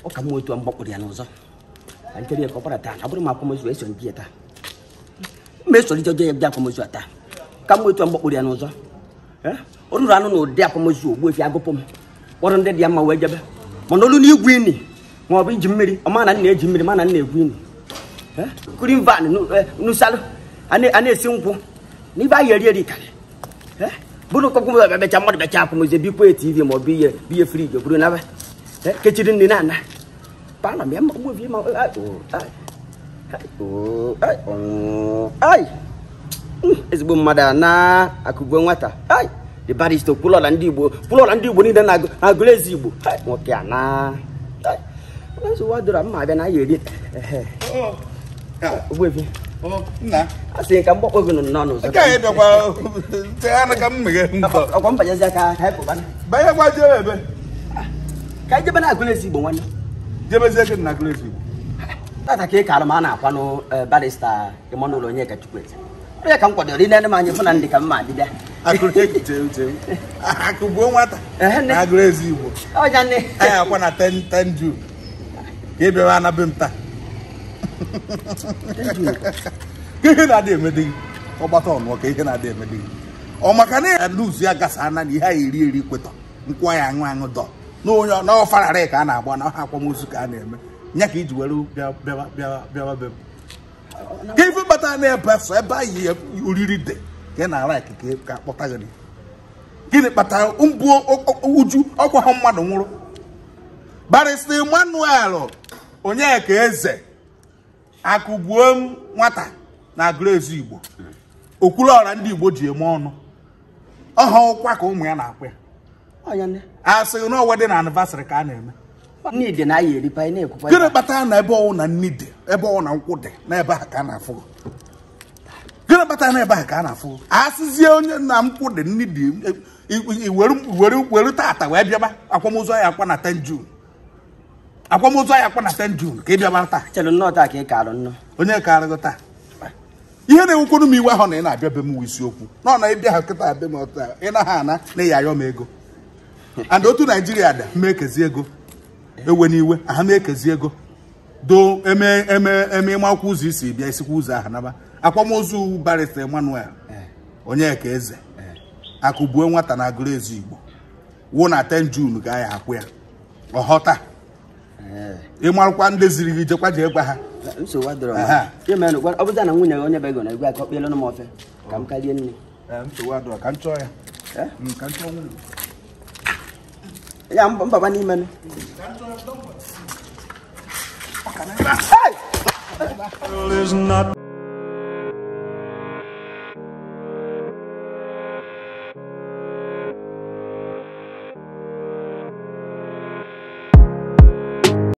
ọ ka m nwee otu mgbakpụrụ ya n'ụzọ ka nkiri ya ka ọ kpara taa na ọ bụrụ m akwamozu eso ndị ya taa mma esolite je ya bịa akwamozu a taa ka m nwee otu mgbakpụrụ ya n'ụzọ Eh? o ruru anụ na ụdị akwamozu ogbu efi agụpụ m kpọrọ ndị dị ya mma wee jebe mana olu n'igwu ini ma ọ bụ iji mmiri ọ ma na nna eji mmiri ma na nna egwu ini Eh? kuri van nusalụ a na- a na-esi nkwụ na ibe anyị eri eri karị Eh? bụrụ kọkwụ becha mmadụ becha akwụmụzi bikwa tv ma ọ bụ ihe bụ ihe friji bụrụ naba Eh? kechiri nri na-ana palọ m ya ma gbobi ma ai, oh, ai, ai, oh, ai, oh, ai. Mm, ezigbo mmadụ a na-akụgbuo nwata ai the barista kwụlọla ndị igbo kwụlọla ndị igbo niile na-agụ- na-agụrụ ezi igbo Ai, nwoke a na ai. nsogbu adịrọ mma abịa na ya eri ehe ogbuefi nna a sị ka mgbakpọ gị nọ n'ọnụ ụzọ nke anyị bịakwa tegharị ka m meghe nkọ ọkwa mbanyezi aka ka anyị pụbana banye gwa jebe ebe ka anyị jebe na-agụrụ ezi igbo nwanne jebezie gị na gresi tata ka ị kaara m a na-akwanụ eh, barista Emmanuel Onyeka Chukwueze ọ ya ka m kwadoro ile m anya fụ na ndị ka mma adịbịa akụgbuo nwata Ehe, nne. na gresi igbo ọja nne anyị akwa na 10 10 June ka ị bịawa anabe m taa ka ihe na-adị emede gị ọgbata ọnụọ ka ihe na-adị emede gị ọ maka na ya luzu ya gasa ana na ihe anyị eri eri kwetọ nkwụ ya aṅụ aṅụ dọ na onye n'ọfararị ka a na-agba na ọha akwamozu ka a na-eme nya ka iji were bịa- bịawa bịawa bịawa be m ka ife kpatara na-ebe so ebe anyị ya oriri dị ka ị na-ara ikike ka akpọta gị gịnị kpatara mbụ uju ọkwa ha mmadụ nwụrụ barista emmanuel onyeka eze akụgbuo m nwata na agụrụezi igbo okwuluọra ndị igbo ji eme ọnụ ọha ụkwa ka ụmụ ya na-akwa ya ọja nne asịghị na ọwedị na anịvasịrị ka a na-eme n'ide na anyị eripa anyị na-ekwukwa gịnị kpatara na ebe ọwụ na nni dị ebe ọwụ na nkwụ dị na ebe ahụ ka a na-afụ gịnị kpatara na ebe ahụ ka a na-afụ asịzie onye na nkwụ dị nni dị i- i- were were were tata wee bịaba akwamozu anyị akwa na 10 June akwamozu anyị akwa na 10 June ka ị bịaba taa chelụ nnọọ taa ka ị karụ nnọọ onye ka arịgo taa ihe na-enwekwuru m iwe ahụ na ị na-abịa be m wụ isiokwu nọ na ịbịa ha kịta be m ọta ị naghị ana na ịya ayọ m ego and otu naijiria dị ma ekezi ego ewe n'iwe aha ma ekezi ego do eme eme eme ịmakwa ụzọ isi bịa isikwa ụzọ ahụ naba akwamozu barista emmanuel onyeka eze akụgbuo nwata na agụrụ ezu igbo wụ na 10 jun ga ya akwụ ya ọghọta ịmarụkwa ndị ziri gị jekwa jee gwa ha nsogbu adịrọ Aha. imenụ ọ bụza na nwunye gị onye bego na egwu aka ọ kpịelụ m ofe ka m karie nne nsogbu adịrọ ka m chọọ ya Eh? Mm, ka m chọọ nwunye ya mba- mbaba n'ime nụ Is not